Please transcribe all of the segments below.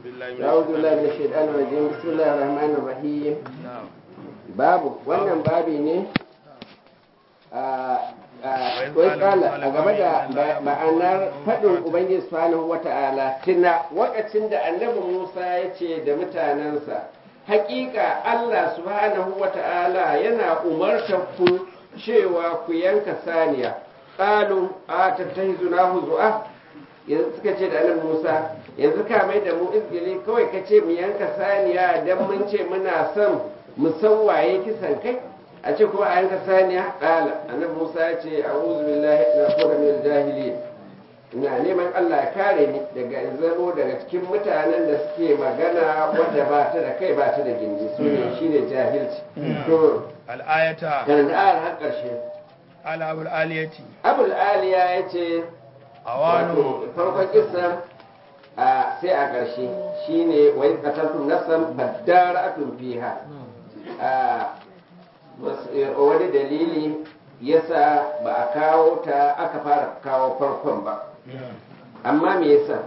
أعوذ بالله من الشيطان الرجيم بسم الله الرحمن الرحيم babu wannan babi ne wai kala a game da ma'anar faɗin ubangiji subhanahu wata'ala tuna wakacin da annabi musa ya ce da mutanensa hakika allah subhanahu wata'ala yana umartar ku cewa ku yanka saniya ƙalu a tattahizuna huzu'a yanzu suka ce da annabi musa yanzu ka mai da mu izgili kawai ka ce mu yanka saniya don mun ce muna son musawwaye kisan kai a ce kuma a yanka saniya ƙala annabi musa ya ce a'udhu billahi na kuma min jahili ina neman allah ya kare ni daga in zamo daga cikin mutanen da suke magana wadda ba ta da kai ba ta da gindi su ne shine jahilci to al'ayata kan da ayar har ƙarshe ala abul aliyati abul aliya ya ce awanu wato farkon kisan a sai a ƙarshe shine wa in qataltum nafsan fadara'atun fiha a wani dalili yasa ba a kawo ta aka fara kawo farkon ba amma me yasa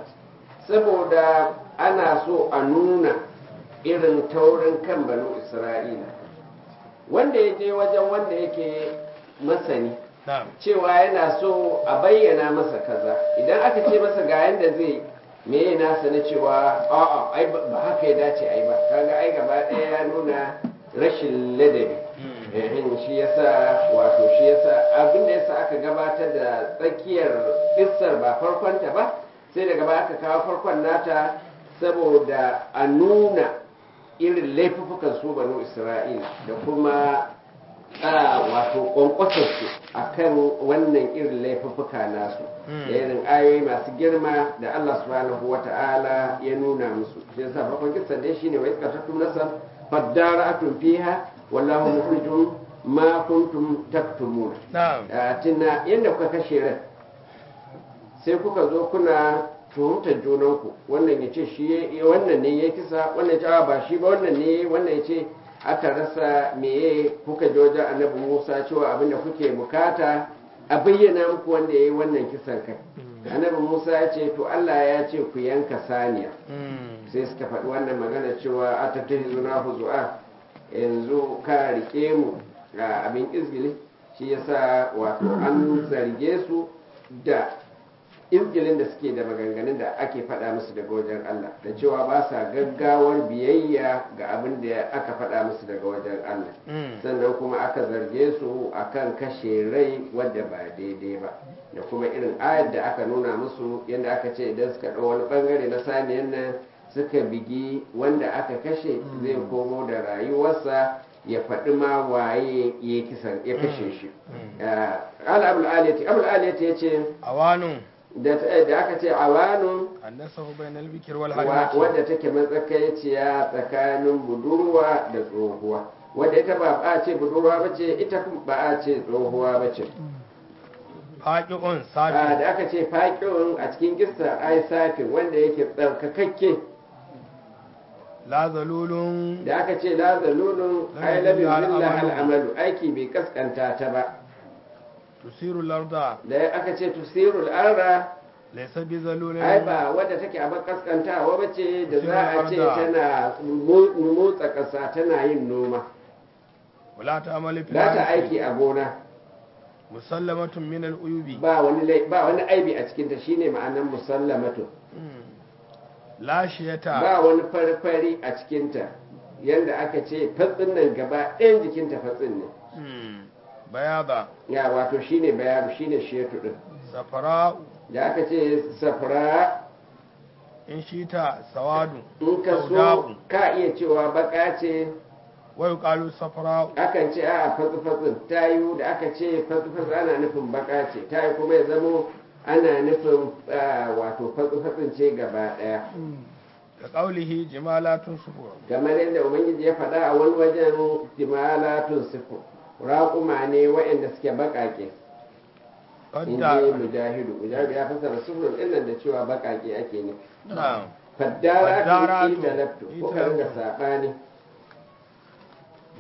saboda ana so a nuna irin taurin kan banu isra'ila wanda ya je wajen wanda yake masani na'am cewa yana so a bayyana masa kaza idan aka ce masa ga yanda zai me ya nasa na cewa a'a ai ba ba haka ya dace ai ba kaga ai gaba ɗaya ya nuna rashin ladabi ehin shi yasa wato shi yasa abin da yasa aka gabatar da tsakiyar kissar ba farkonta ba sai daga baya aka kawo farkon nata saboda a nuna irin laifukan su banu isra'ila da kuma a wato kwankwasarsu a kan wannan irin laifuffuka nasu da irin ayoyi masu girma da Allah subhanahu wa ta'ala ya nuna musu shi yasa farkon kisan dai shine wa iska tattum nasar fadara'atun fiha wallahu mukhrijum ma kuntum taktumun na'am tunda yadda kuka kashe rai sai kuka zo kuna tuhumtar junanku wannan ya ce shi ya- wannan ne ya kisa wannan ya ce "a, ba shi ba wannan ne wannan ya ce aka rasa meye kuka je wajen annabi musa cewa abin da kuke bukata a bayyana muku wanda ya yi wannan kisan kai annabi musa ya ce to allah ya ce ku yanka saniya sai suka faɗi wannan magana cewa a tattahi zuna huzu'a yanzu ka rike mu ga abin izgili shi yasa wato an zarge su da izgilin da suke da maganganun da ake faɗa musu daga wajen Allah da cewa ba sa gaggawar biyayya ga abin da aka faɗa musu daga wajen Allah sannan kuma aka zarge su akan kashe rai wadda ba daidai ba da kuma irin ayar da aka nuna musu yadda aka ce idan suka ɗau wani ɓangare na saniyan nan suka bigi wanda aka kashe zai komo da rayuwarsa ya faɗi ma waye ya kisan ya kashe shi ala abul aliyati abul aliyati ya ce awanu da da aka ce awanun annasahu bainal bikr wal wa- harimati wadda take matsakaiciya tsakanin budurwa da tsohuwa wadda ita ba a ce budurwa ba ce ita kuma ba a ce tsohuwa ba ce faqi'un a sabi da aka ce faƙin a cikin gista ai safin wanda yake tsarkakakke la zalulun da aka ce la zalulun ai labin billah al'amalu aiki bai kaskanta ta ba tusiru larda da aka ce tusirul arra laysa bi zalulin ai ba wadda take abin kaskantawa ba ce da za a ce tana mo- motsa ƙasa tana yin noma wala ta'malu fil za ta harthi. aiki a gona musallamatun min al uyubi ba wani lai- ba wani aibi a cikinta shine ma'anar musallamatu la shiyata ba wani farfari a cikinta yanda aka ce fatsin nan gaba ɗayan jikinta fatsin ne Hmm. bayada ya wato shine bayanu shine shetu din safara da aka ce safra in shita sawadu in ka so sauda'u ka iya cewa baka ce wa yuqalu safara akan ce a fatsi fatsin tayu da aka ce fatsi fatsin ana nufin baka ce tayu kuma ya zamo ana nufin ah, wato fatsi fatsin ce gaba ɗaya ka qawlihi jimalatun sufur kamar yadda ubangiji ya faɗa a wani wajen jimalatun sifu raƙuma ne waɗanda suke baƙaƙe in qadda ji mujahidu mujahidu ya fasara sufurun ɗin nan da cewa baƙaƙe ake ne na'am faddara Faddaratu tun ita laftu ko ka ringa italaftu. saɓani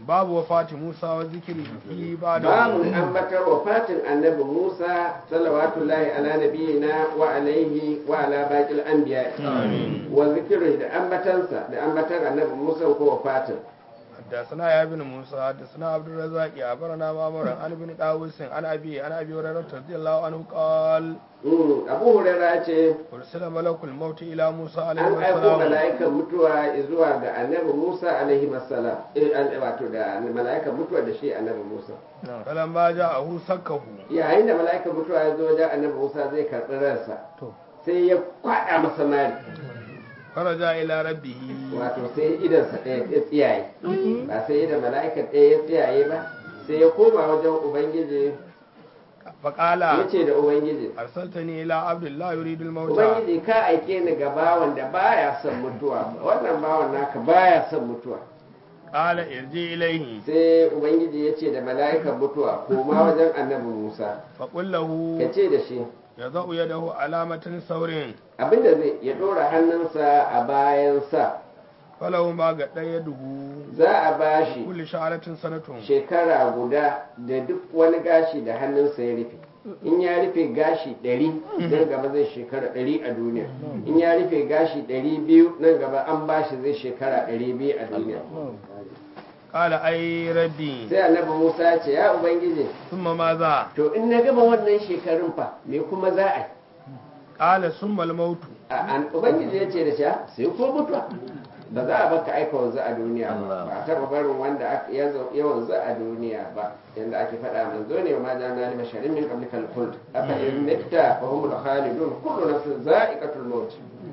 babu wafati Musa wa zikiri fi ba da babu ambatar wafatin annabi Musa salawatullahi ala nabiyina wa alaihi wa ala baqil anbiya wa zikirin da ambatansa da ambatan annabi Musa ko wafatin حدثنا يا ابن موسى حدثنا عبد الرزاق أخبرنا مامور عن ابن داوود عن أبي عن أبي هريرة رضي الله عنه قال Mm, Abu Hurairah ce أرسل ملك الموت إلى موسى عليه an aiko السلام mala'ikan mutuwa zuwa ga annabi Musa alaihi salam eh an- wato da mala'ikan mutuwa da shi annabi Musa فلما جاءه سكه yayin da mala'ikan mutuwa ya zo wajen annabi Musa zai karɓi ransa sai ya kwaɗa masa mari فرجع إلى ربه wato sai idansa ɗaya ya tsiyaye ba sai idan mala'ikan ɗaya ya tsiyaye ba sai ya koma wajen ubangiji فقال ya ce da ubangiji أرسلتني إلى عبد الله يريد الموت ubangiji ka aike ni ga bawan da baya son mutuwa wannan bawan naka baya son mutuwa قال ارجع إليه sai ubangiji ya ce da mala'ikan mutuwa koma wajen annabi musa فقل له ka ce da shi يضع يده علامة ثور abinda zai ya ɗora hannunsa a bayansa فله ما قد يده za a ba shi كل شعرة سنة shekara guda da duk wani gashi da hannunsa ya rufe in ya rufe gashi ɗari nan gaba zai shekara ɗari a duniya in ya rufe gashi ɗari biyu nan gaba an ba shi zai shekara ɗari biyu a duniya قال أي ربي sai annabi musa ya ce ya ubangiji ثم ماذا to in na gama wannan shekarun fa me kuma za a yi قال ثم الموت A- an- ubangiji ya ce da sha sai ko mutuwa ba za a baka aika wanzu a duniya ba ba a taɓa barin wanda aka- ya zo- ya wanzu a duniya ba yanda ake faɗa manzo ne ma jana lima sharin min qablikal khuld afa in mitta fa humul khalidun kullu nafsin za'iqatul maut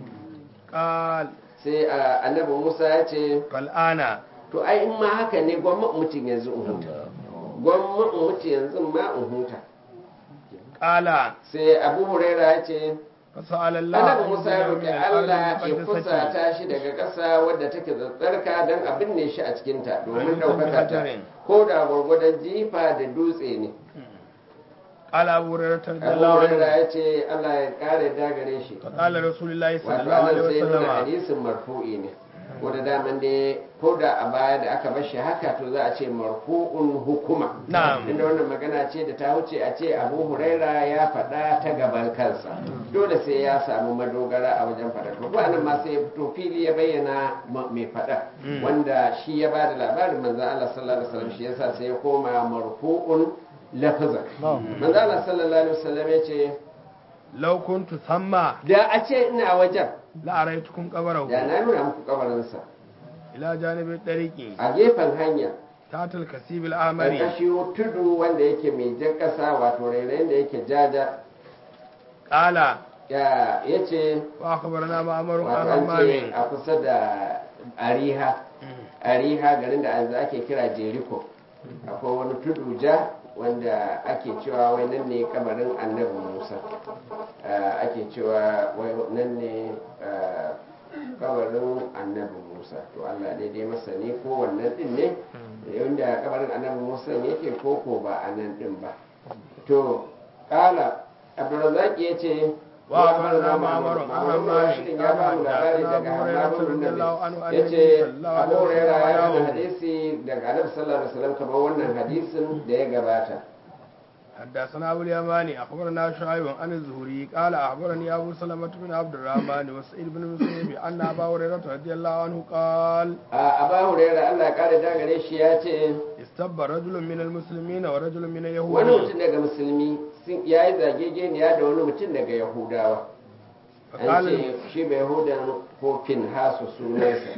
قال sai a, annabi Musa ya ce فالآن to ai in ma haka ne gwamma mutum yanzu in huta gwamma mutum yanzu ma in huta قال sai Abu Huraira ya ce فسأل الله annabi أن Musa ya ينزل roƙi من الأرض Allah ya المقدسة kusata shi daga ƙasa wadda take tsarka don a binne shi a cikinta domin Amin. ɗaukaka ta Hajarin. ko da gwargwadon jifa da dutse ne قال أبو هريرة رضي Abu الله Hurairah عنه ya ce Allah ya ƙara dagare shi فقال رسول الله صلى wato الله عليه anan sai nuna وسلم hadisin marfu'i ne ko da daman dai ko da a baya da aka bar shi haka to za a ce marfu'un hukuma Na'am. inda wannan magana ce da ta wuce a ce Abu Huraira ya faɗa ta gaban kansa dole sai ya samu madogara a wajen faɗa to ko anan ma sai ya fito fili ya bayyana ma- mai faɗa Mm. wanda shi ya bada labarin manzon Allah sallallahu alaihi wasallam shi yasa sai ya koma marfu'un lafazan manzon Allah sallallahu alaihi wasallam ya ce لو كنت ثم da a ce ina wajen لأريتكم قبره da na nuna muku kabarinsa إلى جانب الطريق a gefen hanya تحت الكثيب الأحمر ƙarƙashin tudu wanda yake mai jan ƙasa wato rairayin da yake jaja قال ya ce وأخبرنا معمر wato عن an ce همام a kusa da ariha ariha garin da yanzu ake kira jeriko akwai wani tudu ja wanda ake cewa wai nan ne kabarin annabi musa Ah, ake cewa wai nan ne ah, kabarin annabi musa to allah daidai masani ko wannan din ne inda kabarin annabi musa yake ko ko ba a nan din ba to kala abdulrazak ya ce Wa akhbarana Ma'mar an Hammam Rashidin ya ba mu labari daga Abu Hurairah Hammam bin radiyallahu anhu Nabi an ya ce Nabi sallallahu Abu alaihi Hurairah ya wasallam yi hadisi daga Annabi sallallahu alaihi wasallam kamar wannan hadisin da ya gabata حدثنا أبو اليماني أخبرنا شعيب عن الزهري قال أخبرني أبو سلمة بن عبد الرحمن وسعيد بن مسلم أن أبا هريرة رضي الله عنه قال a Abu Hurairah Allah ya kare da gare shi ya ce استب رجل من المسلمين ورجل من wani اليهود mutum daga musulmi sun- ya yi zagegeniya da wani mutum daga Yahudawa an فقال ce shi bai Yahudan ko Finhasu sunansa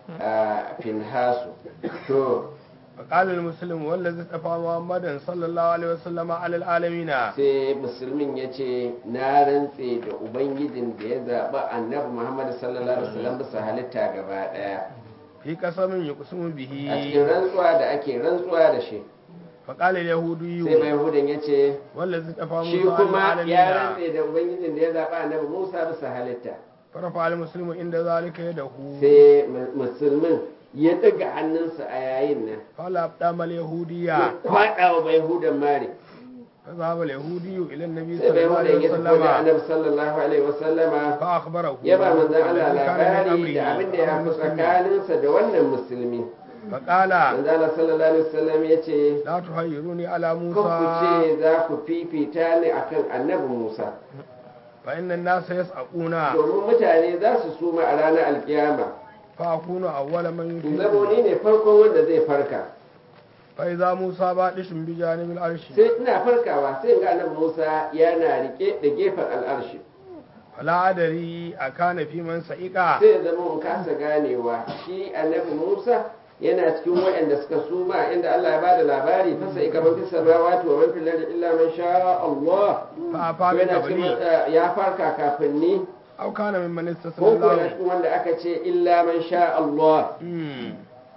a Finhasu to فقال المسلم والذي اصطفى محمدا صلى الله عليه وسلم على العالمين sai musulmin ya ce na rantse da ubangijin da ya zaɓi annabi muhammad sallallahu alaihi wasallam bisa halitta gaba ɗaya في قسم يقسم به a cikin rantsuwa da ake rantsuwa da shi فقال sai اليهودي mai yahudan ya ce والذي اصطفى shi موسى على kuma ya العالمين rantse da ubangijin da ya zaɓi annabi musa bisa halitta فرفع المسلم عند ذلك يده sai mu- musulmin ya ɗaga hannunsa a yayin nan قال أبدام اليهودية ya kwaɗa wa bai yahudan mari فذهب اليهودي إلى النبي sai صلى bai الله yahudan عليه ya tafi da وسلم annabi sallallahu alaihi wasallama فأخبره ya ba manzan Allah الذي كان من labari da أمره abin da ya fi المسلمين. tsakaninsa da wannan musulmi faƙala manzala sallallahu alaihi wasallam ya ce la tuhayyiruni ala kan ku musa ce za ku fifita ni akan annabi musa fa inna an-nasa yas'aquna domin mutane za su suma a ranar alkiyama fa akunu awwala man in zamo yufiqu ni ne farkon wanda zai farka fa idza musa badishun bi janibil arshi sai ina farkawa sai in ga annabi musa yana rike da gefen al'arshi fala adari akana fi man sa'iqa sai ya zama in kasa ganewa shi annabi musa yana cikin waɗanda suka suma inda Allah ya bada labari fa sai kamar fi samawati wa man fil ardi illa man sha Allah fa to afa bi yana cikin qabli wanda ya farka kafin ni aw kana mimman ko ko yana istasna cikin wanda aka ce illa man sha Allah hmm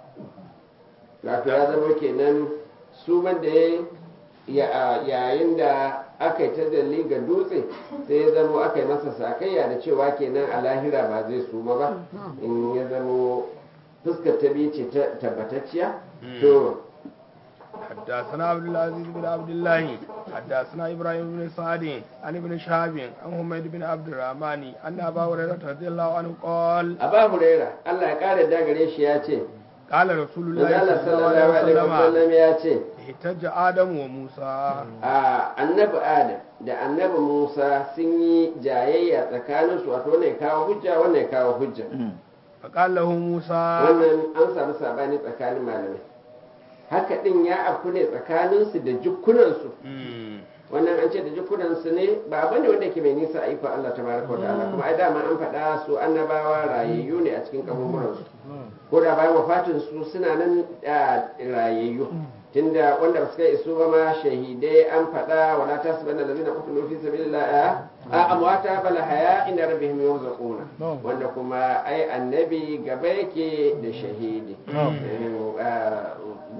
wato ya zama kenan suman da ya yayin da aka yi tajalli ga dutse sai ya zama aka yi masa sakayya da cewa kenan a lahira ba zai suma ba in ya zama fuskar ta biyu ce ta tabbatacciya to حدثنا عبد العزيز بن عبد الله حدثنا ابراهيم بن سعد عن ابن شهاب عن حميد بن عبد الرحمن ان ابا هريره رضي الله عنه قال aba huraira Allah ya kare da gare shi ya ce قال رسول الله Allah صلى الله sallallahu عليه alaihi وسلم wasallam ya ce احتج ادم وموسى a annabi adam da annabi musa sun yi jayayya tsakaninsu wato wannan ya kawo hujja wannan ya kawo hujja فقال له موسى wannan an samu sabani tsakanin malamai haka din ya afku ne tsakaninsu da jikunansu مم. wannan an ce da jikunansu ne ba bane wanda ke mai nisa a ikon Allah tabaraka wa ta'ala kuma ai dama an faɗa su annabawa rayayyu ne a cikin kaburburansu ko da bayan wafatin su suna nan a rayayyu tunda wanda ba su kai isu ba ma shahidai an faɗa wala tasbanna allazina qutilu fi sabilillah a amwata bal haya inda rabbihim yurzaquna wanda kuma ai annabi gaba yake da shahidi Eh, ah,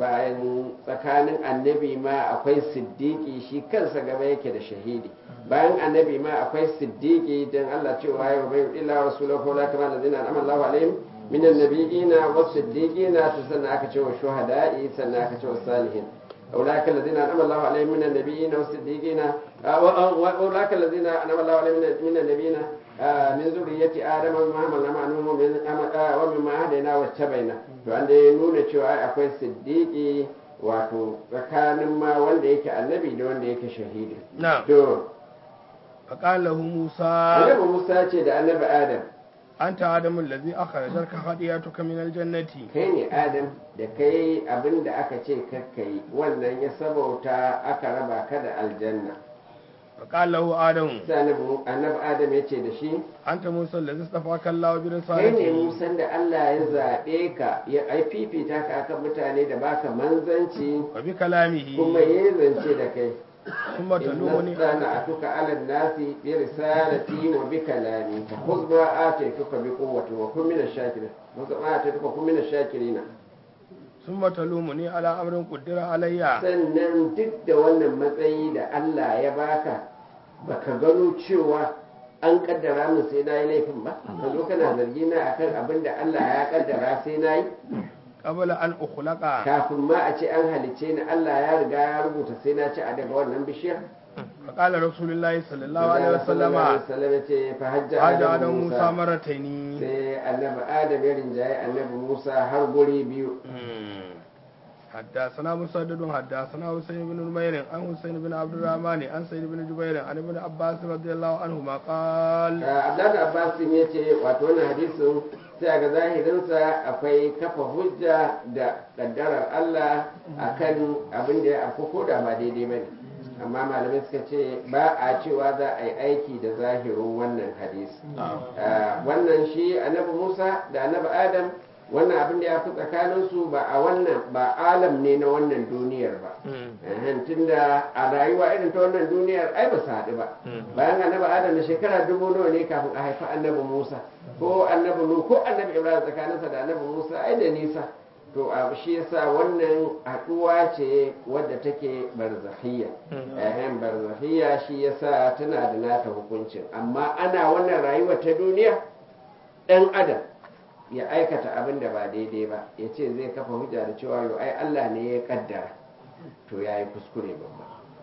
bayan tsakanin annabi ma akwai siddiqi shi kansa gaba yake da shahidi bayan annabi ma akwai siddiqi dan Allah cewa ya bai illa rasulahu la kama allazina an'ama Allahu alaihim من النبيين والصديقين تسنى أكتش والشهداء سنى أكتش والصالحين أولئك الذين أنعم الله عليهم من النبيين والصديقين آه، و- و- وأولئك الذين أنعم الله عليهم من- من النبيين آه، من ذرية آدم ومما حملنا مع نوح ومن- آه، ومما هدينا واجتبينا وعند nuna cewa akwai siddiqi wato tsakanin ma wanda yake annabi da wanda yake shahidi نعم to فقال له موسى annabi Musa ce da annabi Adam أنت آدم الذي أخرجك خطيئتك من الجنة kai ne adam da kai abin da aka ce kakkai wannan ya sabauta aka raba ka da aljanna فقال له آدم sai annabi annabi adam ya ce da shi أنت موسى الذي اصطفاك الله kai ne برسالته musan da Allah ya zaɓe ka ya ai fifita ka akan mutane da baka manzanci وبكلامه kuma ya zance da kai ثم تلومني inna atuka ala nasi bi risalati wa bi kalami fa khudh ma ataytuka bi quwwati wa kun min ash-shakirin khudh ma ataytuka kun min ash-shakirin ثم تلومني على أمر قدر علي sannan duk da wannan matsayi da Allah ya baka baka gano cewa an kaddara min sai na yi laifin ba ka zo kana zargi na akan abin da Allah ya kaddara sai na yi قبل أن أخلق kafin ma a ce an halice ni Allah ya riga ya rubuta sai na ci a daga wannan bishiyar فقال رسول الله صلى الله عليه وسلم wasallam ya ce fa hajja حاج Adamu آدم موسى Musa مرتين sai annabi Adam ya rinjaye annabi Musa har guri biyu حدثنا مسدد حدثنا حسين بن نمير عن حسين بن عبد الرحمن عن سيد بن جبير عن ابن عباس رضي الله عنهما قال Abdullahi Abbas ya ce wato wannan hadisin sai ga zahirinsa akwai kafa hujja da kaddarar Allah akan abin da ya afku ko da ba daidai ba ne amma malamai suka ce ba a cewa za a yi aiki da zahirin wannan hadisi Ah, wannan shi annabi Musa da annabi Adam wannan abin da ya fi tsakaninsu ba a wannan ba alam ne na wannan duniyar ba Ehen, tunda a rayuwa irin ta wannan duniyar ai ba su haɗu ba bayan annabi adam da shekara dubu nawa ne kafin a haifi annabi musa ko annabi nu ko annabi ibrahim tsakaninsa da annabi musa ai da nisa to a shi yasa wannan haɗuwa ce wadda take barzahiyya ehem barzahiyya shi yasa tana da nata hukuncin amma ana wannan rayuwa ta duniya ɗan adam ya aikata abin da ba daidai ba ya ce zai kafa hujja da cewa yau ai Allah ne ya kaddara to ya yi kuskure babba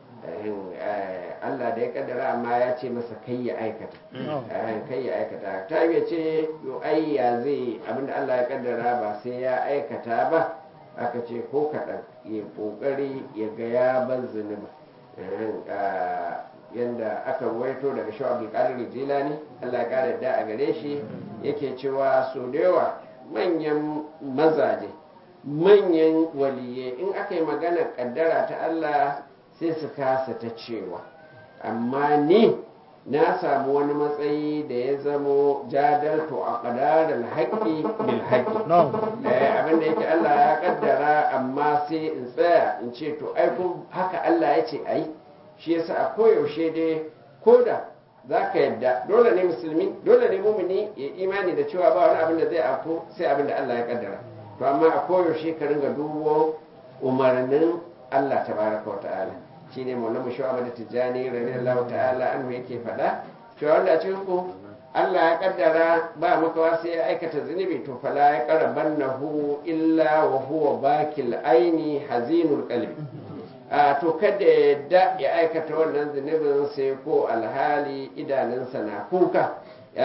Eh, Allah da ya kaddara amma ya ce masa kai ya aikata Eh, kai ya aikata ta yi ce yau ai ya zai abin da Allah ya kaddara ba sai ya aikata ba aka ce ko kaɗan ya ƙoƙari ya ga ya bar zunubi yadda aka ruwaito daga shi abdulkadir jilani allah ya ƙara da a gare shi yake cewa so da yawa manyan mazaje manyan waliye in aka yi magana kaddara ta allah sai su kasa ta cewa amma ni na samu wani matsayi da ya zamo jadalto a ƙadarar haƙƙi bil haƙƙi abinda yake Allah ya kaddara amma sai in tsaya in ce to ai ko haka Allah ya ce ai shi yasa a koyaushe dai koda za ka yadda dole ne musulmi dole ne mumini ya imani da cewa ba wani abin da zai afko sai abin da Allah ya kaddara to amma a koyaushe ka ringa dubo umarnin Allah tabaraka wa ta'ala shine maulamu shu'aba da tijjani radiyallahu ta'ala anhu yake faɗa cewa wanda a cikin ku Allah ya kaddara ba makawa sai ya aikata zunubi to fala ya qarabannahu illa wa huwa bakil aini hazinul qalbi a to kada yadda ya aikata wannan zunubin sai ko alhali idanunsa na kuka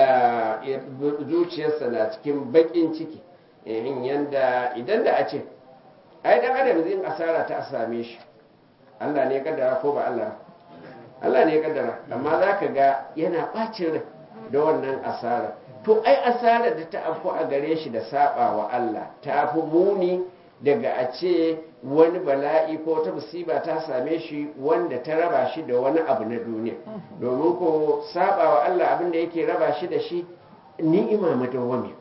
zuciyarsa na cikin bakin ciki in yanda idan da a ce ai dan adam zai asara ta same shi Allah ne ya kaddara ko ba Allah Allah ne ya kaddara amma za ka ga yana ɓacin rai da wannan asara to ai asarar da ta afku a gare shi da saba wa Allah ta fi muni daga a ce wani bala'i ko ta musiba ta same shi wanda ta raba shi da wani abu na duniya domin ko saba wa Allah abin da yake raba shi da shi ni'ima madawwami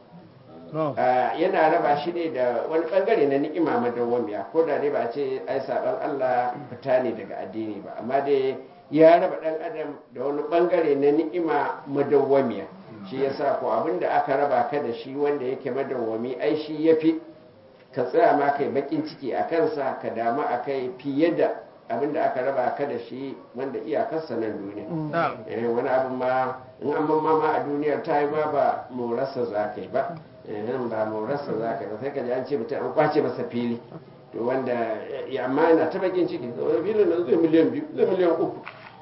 yana raba shi ne da wani bangare na ni'ima madawwamiya ko da dai ba a ce ai saban Allah fita ne daga addini ba amma dai ya raba dan adam da wani bangare na ni'ima madawwamiya shi yasa ko abin da aka raba ka da shi wanda yake madawwami ai shi yafi ka tsaya ma kai bakin ciki a kansa ka damu a kai fiye da abin da aka raba ka da shi wanda iyakarsa nan duniya wani abin ma in an ban ma a duniyar ta yi ma ba morarsa za ka yi ba nan ba morarsa za ka yi ba sai ka ji an ce mutum an kwace masa fili to wanda ya amma yana ta bakin ciki wani filin nan zai miliyan biyu zai miliyan uku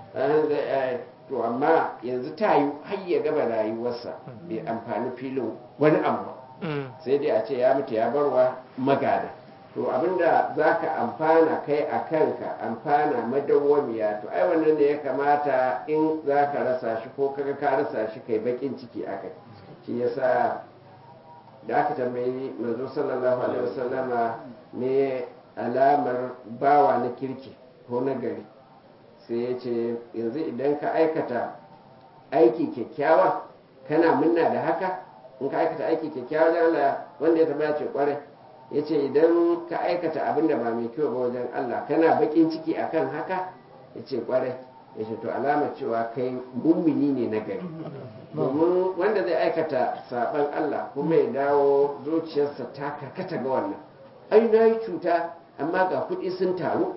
to amma yanzu ta yi har ya gaba rayuwarsa bai amfani filin wani abu ba sai dai a ce ya mutu ya barwa magada to abinda za ka amfana kai a kanka amfana madawwamiya to ai wannan da ya kamata in za ka rasa shi ko kaga ka rasa shi kai bakin ciki a kai shi yasa da aka tambayi manzo sallallahu alaihi wasallama me alamar bawa na kirki ko na gari sai ya ce yanzu idan ka aikata aiki kyakkyawa kana munna da haka in ka aikata aiki kyakkyawa wajen Allah wanda ya tabbata ce kwarai ya ce idan ka aikata abin da ba mai kyau ba wajen Allah kana bakin ciki akan haka ya ce kwarai ya ce to alamar cewa kai mummuni ne na gari domin wanda zai aikata saban Allah kuma ya dawo zuciyarsa ta karkata ga wannan ai na yi cuta amma ga kuɗi sun taru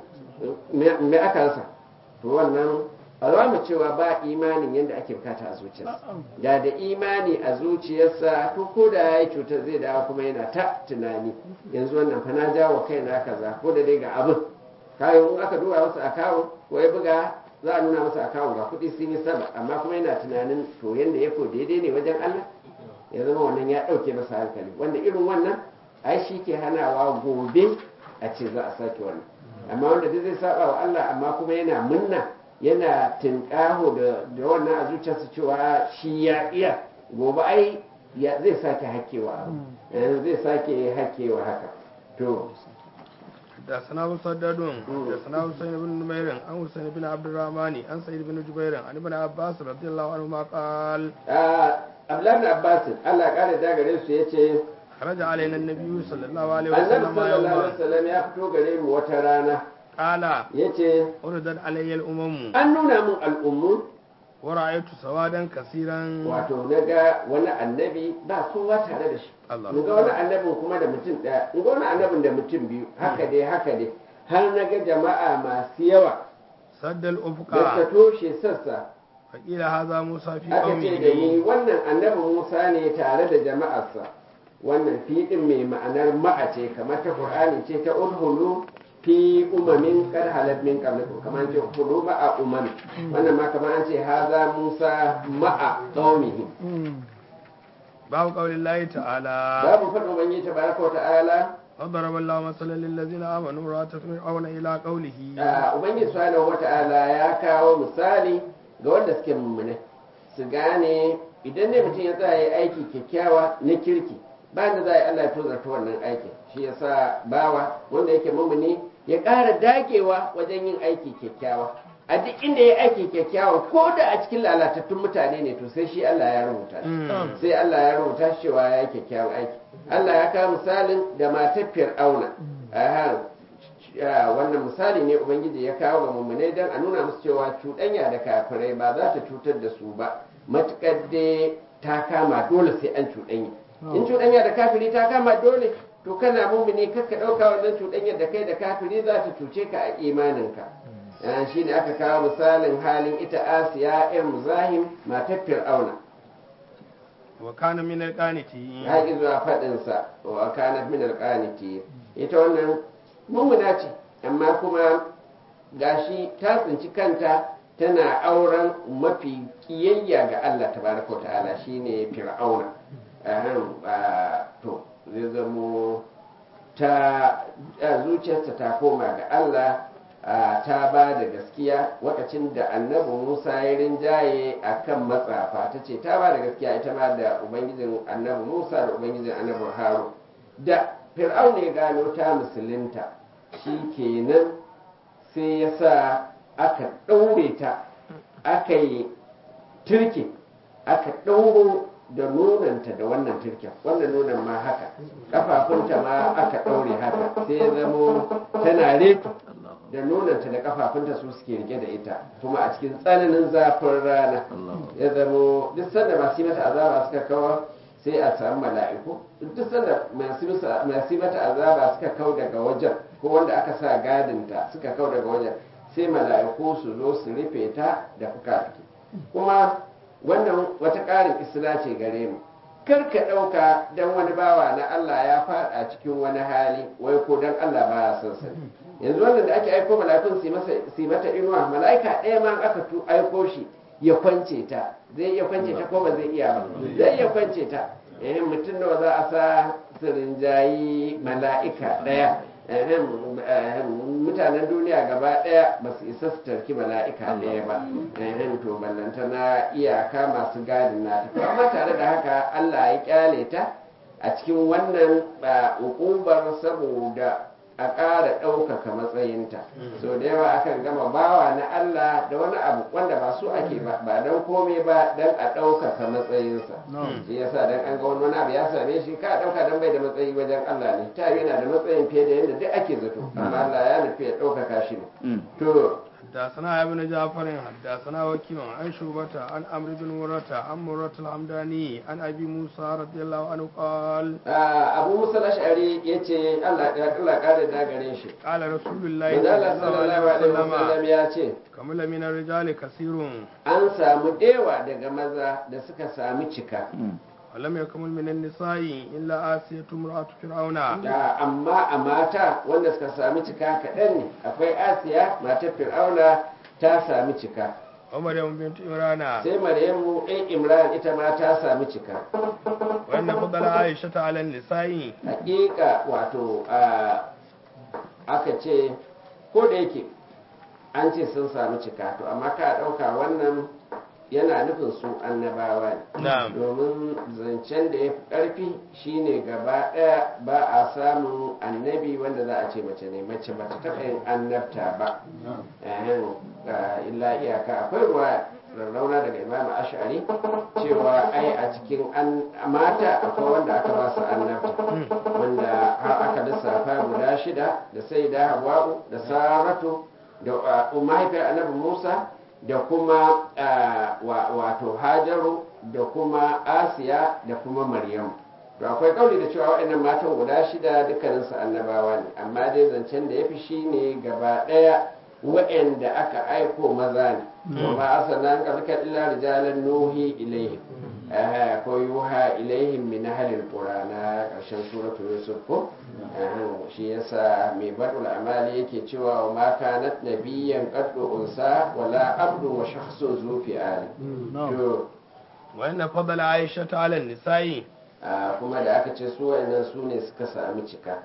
me aka rasa to wannan alama cewa ba imanin yadda ake bukata a zuciyarsa da da imani a zuciyarsa to ko da ya yi cutar zai dawo kuma yana ta tunani yanzu wannan fa na jawo kai na kaza ko da dai ga abin kayan in aka duba masa akawun ko ya buga za a nuna masa akawun ga kuɗi sun yi sama amma kuma yana tunanin to yanda ya ko daidai ne wajen Allah ya zama wannan ya ɗauke masa hankali wanda irin wannan ai shi ke hanawa gobe a ce za a sake wannan amma wanda duk zai saba wa Allah amma kuma yana munna yana tinkaho da da wannan a zuciyarsa cewa shi ya iya gobe ai ya zai sake hakewa abu zai sake hakewa haka to da sana musaddadun da sana husain ibn numairin an husain ibn abdurrahman an sa'id ibn jubair an ibn abbas radiyallahu anhu ma qal Abdullahi Abbas Allah ya kare da gare su yace kharaja alaina an-nabiy sallallahu alaihi Annabi wasallam sallallahu alaihi yawma wasallam ya fito gare mu wata rana qala yace uridat alayya al-umam an nuna mun al'ummu wa ra'aytu sawadan kaseeran wato na ga wani annabi ba kowa tare da shi Allah mun ga wani annabin kuma da mutum ɗaya mun ga wani annabin da mutum biyu haka dai haka dai har na ga jama'a masu yawa saddal da suka ufqa toshe sassa fa qila hadha musa fi aka ce da ni qaumihi wannan annabin musa ne tare da jama'arsa wannan fiɗin mai ma'anar ma'a ce kamar ta qur'ani ce ta udhulu fi umamin kad halat min qablikum kamar ce udhulu ma'a umam wannan ma kamar an ce haza musa ma'a qaumihi babu qaulillahi ta'ala babu faɗin ubangiji tabaraka wa ta'ala وضرب الله مثلا للذين آمنوا امرأة فرعون إلى قوله Ah, ubangiji subhanahu wata'ala ya kawo misali ga wanda suke mummune su gane idan ne mutum ya tsaya ya aiki kyakkyawa na kirki ba da za a yi Allah ya tozarta wannan aikin shi yasa bawa wanda yake mummune ya ƙara dagewa wajen yin aiki kyakkyawa a duk inda ya aiki kyakkyawa ko da a cikin lalatattun mutane ne to sai shi Allah ya rubuta shi Mm. sai Allah ya rubuta shi cewa ya yi kyakkyawan aiki Allah ya kawo misalin da matar Fir'auna Aha, Ah, wannan misali ne ubangiji ya kawo ga mummunai don a nuna musu cewa cuɗanya da kafirai ba za ta cutar da su ba matuƙar dai ta kama dole sai an cuɗanya in cuɗanya da kafiri ta kama dole to kana mummuni kakka ɗauka wannan cuɗanyar da kai da kafiri za ta cuce ka a imaninka Ah, shi ne aka kawo misalin halin ita asiya irin muzahim matar fir'auna وكان من القانتين haƙi zuwa faɗinsa wa kanat min alqaniti ita wannan mummuna ce amma kuma gashi ta tsinci kanta tana auren mafi kiyayya ga Allah tabaraka wa ta'ala shine fir'auna ahem ah, to zai zamo ta ah, zuciyarta ta koma ga Allah ah, ta ba da gaskiya lokacin da annabi Musa ya rinjaye a kan matsafa ta ce ta ba da gaskiya ita ma da ubangijin annabi Musa da ubangijin annabi Harun da fir'aun ya gano ta musulunta shi kenan sai ya sa aka ɗaure ta aka yi turke aka ɗauro da nonanta da wannan turken wannan nonon ma haka kafafunta ma aka ɗaure haka sai ya zamo tana reto da nonanta da kafafunta su suke rike da ita kuma a cikin tsananin zafin rana ya zamo duk sanda masu yi mata azaba suka kawo sai a samu mala'iku duk sanda masu masa- masu yi mata azaba suka kau daga wajen ko wanda aka sa gadinta suka kau daga wajen sai mala'iku su zo su rufe ta da fuka kuma wannan wata ƙarin isra ce gare mu kar ka ɗauka don wani bawa na Allah ya faɗa cikin wani hali wai ko don Allah ba ya son sani yanzu wannan da ake aiko mala'ikun su yi masa- su yi mata inuwa mala'ika ɗaya ma aka tu aiko shi ya kwance ta zai iya kwance ta ko ba zai iya ba zai iya kwance ta eh mutum nawa za a sa su rinjayi mala'ika ɗaya ehem, ehem, mutanen duniya gaba ɗaya ba su isa su tarki mala'ika ɗaya ba ehem, to ballanta na iyaka masu gadin na to amma tare da haka Allah ya kyale ta a cikin wannan ba, ukubar saboda a ƙara ɗaukaka matsayinta so da yawa akan gama bawa na Allah da wani abu wanda ba su ake ba ba don komai ba don a ɗaukaka matsayinsa shi yasa dan an ga wani wani abu ya same shi ka ɗauka dan bai da matsayi wajen Allah ne ta yana da matsayin fiye da yadda duk ake zato amma Allah ya nufi ya ɗaukaka shi ne to حدثنا ابن جعفر حدثنا وكيع عن شعبة عن عمرو بن مرة عن مرة الحمداني عن أبي موسى رضي الله عنه قال ah, Abu Musa al-Ash'ari yace Allah ya Allah kare da gare shi قال رسول الله Manzo Allah sallallahu alaihi wasallam ya ce كمل من الرجال كثير an samu dewa daga maza da suka sami cika ولم يكمل من النساء إلا آسية امرأة فرعون da amma a mata wanda suka sami cika kaɗan ne akwai asiya matar fir'auna ta sami cika ومريم بنت إمران sai maryamu ɗan imran ita ma ta sami cika وأن فضل عائشة على النساء hakika wato a aka ce ko da yake an ce sun sami cika to amma ka ɗauka wannan yana nufin su annabawa ne Na'am. domin zancen da ya fi ƙarfi shine gaba ɗaya ba a samun annabi wanda za a ce mace ne mace ba ta taɓa yin annabta ba Ehem, ga illa iyaka akwai ruwa rarrauna daga imam ash'ari cewa ai a cikin an mata akwai wanda aka ba su annabta wanda har aka lissafa guda shida da sai da hawa'u da saratu da uh, mahaifiyar annabi musa da kuma uh, wa- wato hajaru da kuma asiya da kuma maryam to akwai kauli da cewa waɗannan matan guda shida dukkaninsu annabawa ne amma dai zancen da ya fi shi ne gaba ɗaya waɗanda aka aiko maza ne wa ma arsalna min qablika illa rijalan nuhi ilaihim eh ko yuha ilaihim min ahlil qura na ƙarshen suratu yusuf ko eh shi yasa mai badul amali yake cewa wa ma kanat nabiyyan qaddu unsa wala abdu wa shakhsun zu fi ali to وأن فضل عائشة على النساء ah, kuma da aka ce su waɗannan su ne suka sami cika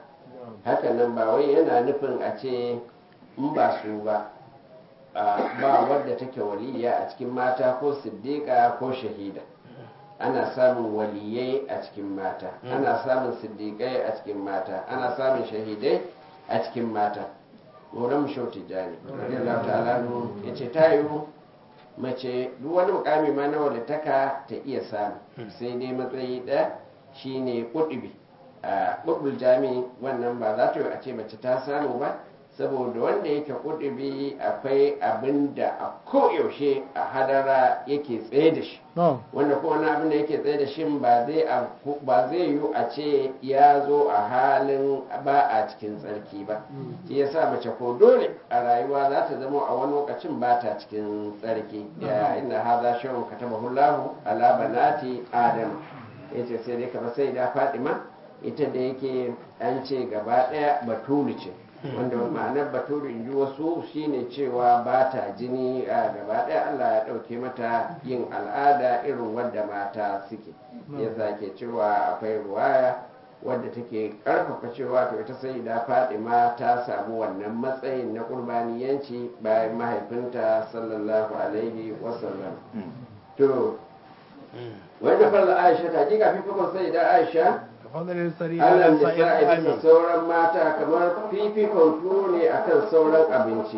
haka nan ba wai yana nufin a ce in ba su ba a, ba wadda take waliya a cikin mata ko siddiƙa ko shahida ana samun waliyai a cikin mata ana samun siddiƙai a cikin mata ana samun shahidai a cikin mata maulan mu shau tijjani radiyallahu ta'ala ya ce ta yiwu mace duk wani mukami ma na walittaka ta iya samu sai dai matsayi ɗaya shine kudubi a ƙudul jami wannan ba za ta yi a ce mace ta samu ba saboda wanda yake kudubi akwai abin da a koyaushe a hadara yake tsaye da shi wanda ko wani abin da yake tsaye da shi ba zai afku- ba zai yiwu a ce ya zo a halin ba a cikin tsarki ba shi yasa mace ko dole a rayuwa za ta zama a wani lokacin ba ta cikin tsarki ya inna hadha shay'un katabahu Allahu ala banati adam yace sai dai kamar sai da Fatima ita da yake an ce gaba daya batulu ce wanda ma'anar batulu in ji wasu shine cewa ba ta jini a gaba daya Allah ya dauke mata yin al'ada irin wadda mata suke yasa ke cewa akwai ruwaya wadda take karfafa cewa to ita sai da Fatima ta samu wannan matsayin na kurbaniyanci bayan mahaifinta sallallahu alaihi wasallam to wanda falla Aisha ta ji kafin fakon sai da Aisha كفضل السرير Allah على da سائر sa'i bisa الطعام sauran mata kamar fifikon tuwo ne akan sauran abinci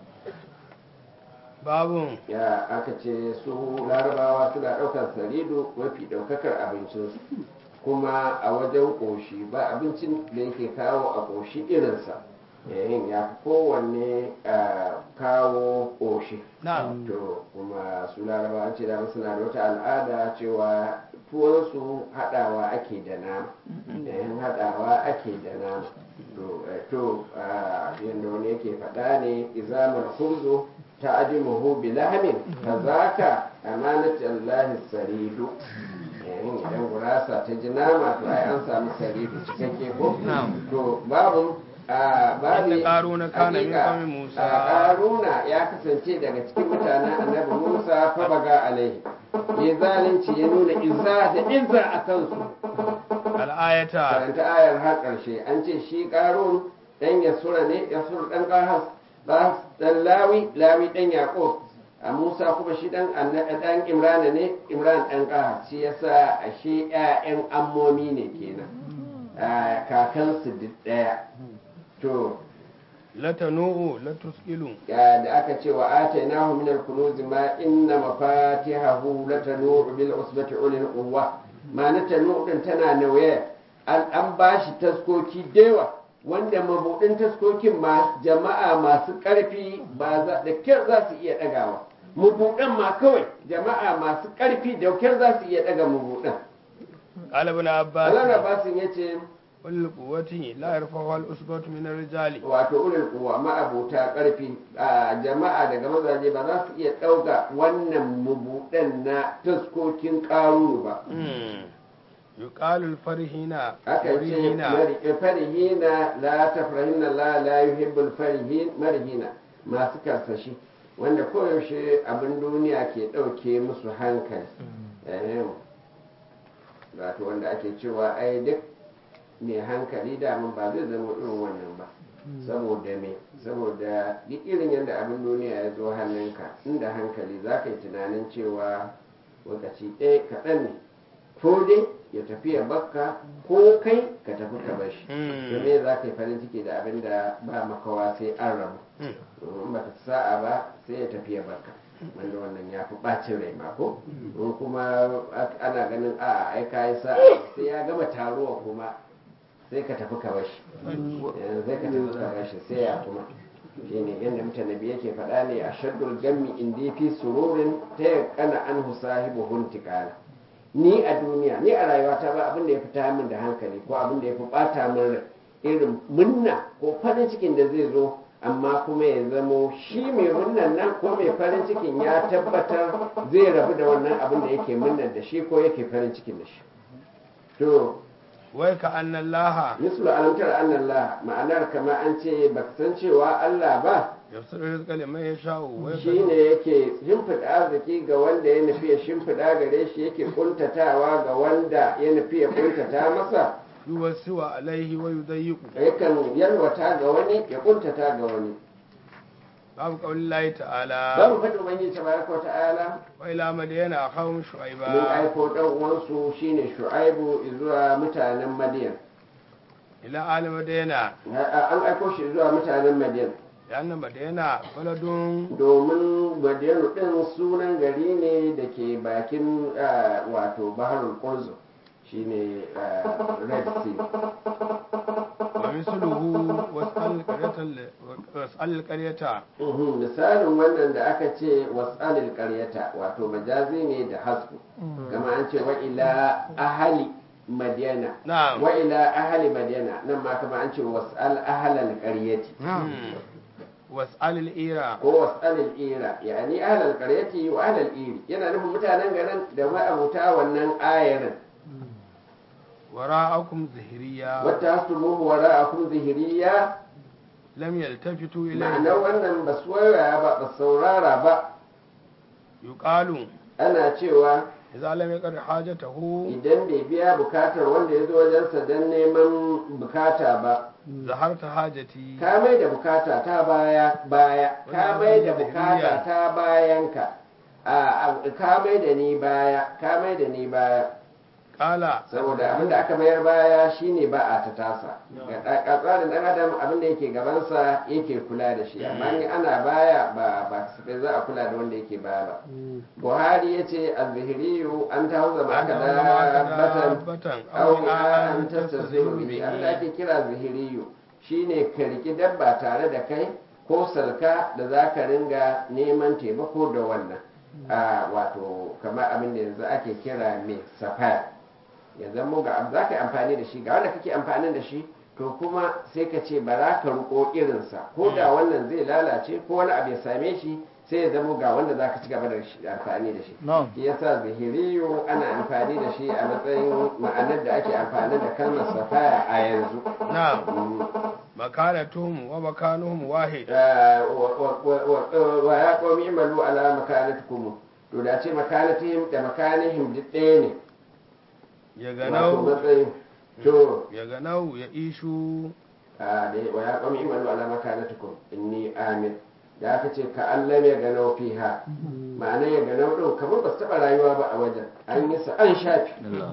باب ya aka ce su larabawa suna ɗaukar sarido mafi ɗaukakar abincinsu kuma a wajen ƙoshi ba abincin da yake kawo a ƙoshi irinsa yayin ya fi kowanne a kawo ƙoshi نعم to kuma su larabawa ce da suna da wata al'ada cewa tuwonsu haɗawa ake da nama yayin haɗawa ake da nama to eh, to ah, yadda wani yake faɗa ne izamar khubzu ta adimuhu bi lahamin kazaka amanat allahi saridu yayin idan gurasa ta ji nama to ai an samu saridu cikakke ko Na'am. to babu a babu Inda Ƙaruna kana min hakika, qaumin Musa. a Ƙaruna ya kasance daga cikin mutanen annabi Musa fa baga alaihi ya zalunci ya nuna izza da izza a kansu الآية karanta ayar har ƙarshe an ce shi ƙarun ɗan yasura ne yasura ɗan ƙahas ƙahas ɗan lawi lawi ɗan yaƙo a musa kuma shi ɗan anna- ɗan imrana ne imran ɗan ƙahas shi yasa ashe ƴaƴan ammomi ne kenan a kakansu duk ɗaya to لتنوء لتسئل ya da aka ce wa atainahu min al-kunuz ma inna mafatihahu latanu bil usbati ulil quwwa ma na tanu din tana nauye an an bashi taskoki dewa wanda mabudin taskokin ma jama'a masu karfi ba za da kyar za su iya dagawa mabudan ma kawai jama'a masu karfi da kyar za su iya daga mabudan قال ابن Allah عباس Abbasin yace والقوة لا يرفعها الأسبة من الرجال wato ulul kuwa ma'abuta karfi a jama'a daga mazaje ba za su iya ɗauka wannan mabuɗan na taskokin ƙaruru ba مم. يقال الفرحين aka ce فرحين mari- farihina la tafrahina la la yuhibbul farihin marihina masu karsashi wanda koyaushe abin duniya ke ɗauke musu hankali Ehem. wato wanda ake cewa ai duk mai hankali daman ba zai zama irin wannan ba saboda me saboda duk irin yadda abin duniya ya zo hannunka inda hankali za ka yi tunanin cewa lokaci ɗaya kaɗan ne ko dai ya tafi ya bakka ko kai ka tafi ka bar shi Mm. to me za ka yi farin ciki da abin da ba makawa sai an rabu Mm. in ba ta sa'a ba sai ya tafi ya barka wanda wannan ya fi ɓacin rai ma ko in kuma ak- ana ganin a ai ka yi sa'a sai ya gama taruwa kuma sai ka tafi ka bashi Eh, sai ka tafi ka bashi sai ya kuma shine yadda mutane biyu yake faɗa ne a shaddul gammi indi fi sururin ta yakana an husahibu huntikala ni a duniya ni a rayuwata ba abin da ya fita min da hankali ko abin da ya fi bata min rai irin munna ko farin cikin da zai zo amma kuma ya zamo shi mai munnan nan ko mai farin cikin ya tabbatar zai rabu da wannan abin da yake munnan da shi ko yake farin cikin da shi to وكأن الله mislu alamtar annallah ma'anar kama an ce baka san cewa Allah ba يبسط الرزق لمن يشاء shi ويقدر ne yake shimfiɗa arziki ga wanda ya nufi ya shimfiɗa gare shi yake kuntatawa ga wanda ya nufi ya kuntata masa yuwassiwa alaihi wa yudayyiqu yakan yalwata ga wani ya kuntata ga wani babu qaulillahi ta'ala babu faɗin ubangiji tabaraka wa ta'ala wa ila madiyana akhahum mun shu'aiba aiko dan uwansu shine shu'aibu zuwa mutanen madiyan ila ali madiyana an aiko shi zuwa mutanen madiyan yanna madiyana baladun domin madiyanu din sunan gari ne da ke bakin ah, wato baharul qurzu shine ah, red sea wa misluhu was'al qaryata was'al qaryata Mhm, misalin wannan da aka ce was'alil qaryata wato majazi ne da hasbu kama an ce wa ila ahali madiyana na'am wa ila ahali madiyana nan ma kama an ce was'al ahalal qaryati Hmm. was'al al-ira ko was'alil ira yani ahalal qaryati wa ahalal iri yana nufin mutanen garin da ma'abuta wannan ayarin wara'akum zahiriya wata hasumuhu wara'akum zihiriya lam yaltafitu ilayhi ma'anar wannan ba su waya ba ba saurara ba yuqalu ana cewa idza lam yaqad hajatahu idan bai biya bukatar wanda ya zo wajensa don neman bukata ba zaharta hajati ka mai da bukata ta baya baya ka mai da bukata ta bayanka a a- ka mai da ni baya ka mai da ni baya qala saboda abinda aka mayar baya shine ba a ta tasa ga ɗa- ga tsarin dan adam abinda yake gabansa yake kula da shi amma in ana baya ba ba kasafai za a kula da wanda yake baya ba buhari ya ce al-zihriyu an ta hauza ma aka dabbatan batan aw an tastasiru bihi abin da ake kira zihiriyu shine ka riki dabba tare da kai ko salka da za ka ringa neman taimako da wannan a wato kamar abin da yanzu ake kira mai safaya ya zama ga za ka yi amfani da shi ga wanda kake amfani da shi to kuma sai ka ce ba za ka riko irinsa ko da wannan zai lalace ko wani abu ya same shi sai ya zama ga wanda za ka ci gaba da shi- amfani da shi shi yasa zahiriyu ana amfani da shi a matsayin ma'anar da ake amfani da kalmar safaya a yanzu na'am Mm. makanatuhum wa makanuhum wahid Ah, wa- wa- wa- wa- wa ya qaumi imalu ala makanatikum to da ce makanatihim da makanihim duk ɗaya ne ya wato ganau matsayin to ya ganau ya ishu ah, da wa ya qaumi imalu ala makanatikum inni amin da aka ce ka Allah ya ganau fiha ma'ana ya ganau din kamar ba su taɓa rayuwa ba a wajen an yi sa an shafi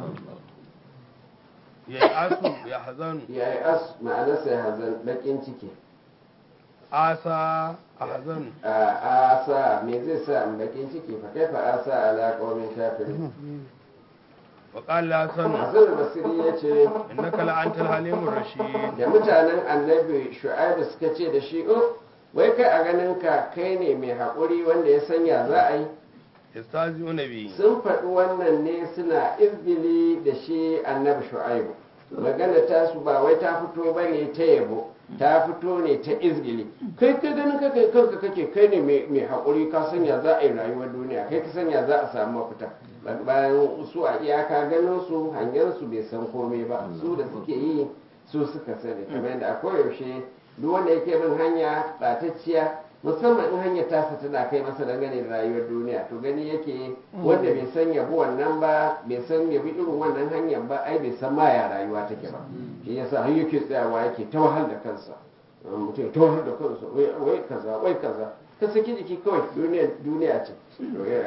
ya asu ya hazanu ya yi as ma'anarsa ya hazan bakin ciki asa a hazanu a asa me zai sa in bakin ciki fa kai fa asa ala qaumin kafirin wa qala hasan Hassan Basiri ya ce innaka la antal halimur rashid da mutanen annabi Shu'aibu suka ce da shi oh wai kai a ganin ka kai ne mai haƙuri wanda ya sanya za a yi yastazi'una bi sun faɗi wannan ne suna izgili da shi annabi Shu'aibu magana ta su ba wai ta fito ba ne ta yabo ta fito ne ta izgili kai ka ganin ka kai kanka kake kai ne mai mai haƙuri ka sanya za a yi rayuwar duniya kai ka sanya za a samu mafita bayan su a iyaka ganin su hangen su bai san komai ba su da suke yi su suka sani kamar yadda a koyaushe duk wanda yake bin hanya ɓatacciya musamman in hanyar tasa tana kai masa dangane da rayuwar duniya to gani yake wanda bai san yabi wannan ba bai san yabi irin wannan hanyar ba ai bai san ma ya rayuwa take ba shi yasa har yake tsayawa yake ta wahal da kansa mutum ya ta wahal da kansa wai wai kaza wai kaza ka saki jiki kawai duniya duniya ce to ya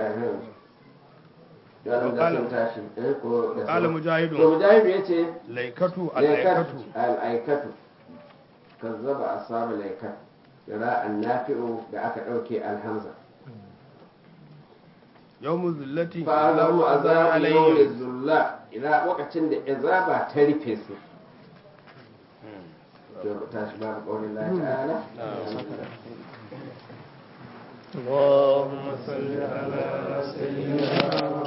da da sun tashi eh ko da qala sun- to mujahidun mujahidu yace laikatu laikatu al-laikatu al'aikatu kazzaba ashabu laikat ra'an nafi'u da aka dauke alhamza yawmu zillati fa'alahu azabu alayhim yawmi zulla ila lokacin da azaba ta rufe su to tashi babu qawlin Allah ta'ala اللهم صل على سيدنا